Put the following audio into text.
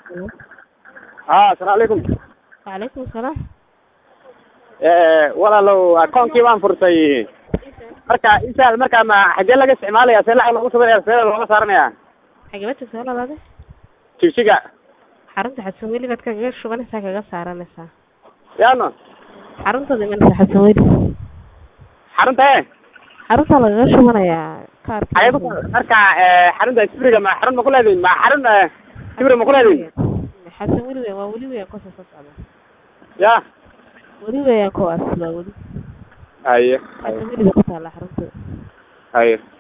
ha assalaamu calaykum Waalaikum salaam. walaalow akoonkii baan furtay marka insaal marka ma xagee laga isticmaalaya see lacag lagu sameynaya see looga saaranaya Xagee baad soo labaade? jigjiga Xarunta xasan weli baad kaga shubanaysaa kaga saaranaysaa. yaano Xaruntada imanaysa xasan weli. xarunta e Xarunta lagaga shubanayaa kaarka. xagee ku marka xarunta sibriga ma xarun ma ku leedihin ma xarun sibri ma ku leedihin Xasan weli weyn waa weli weyn ku soo socda. ya Weli weyn kuwaas waa weli. haye Xasan weli ku taala xarunta. haye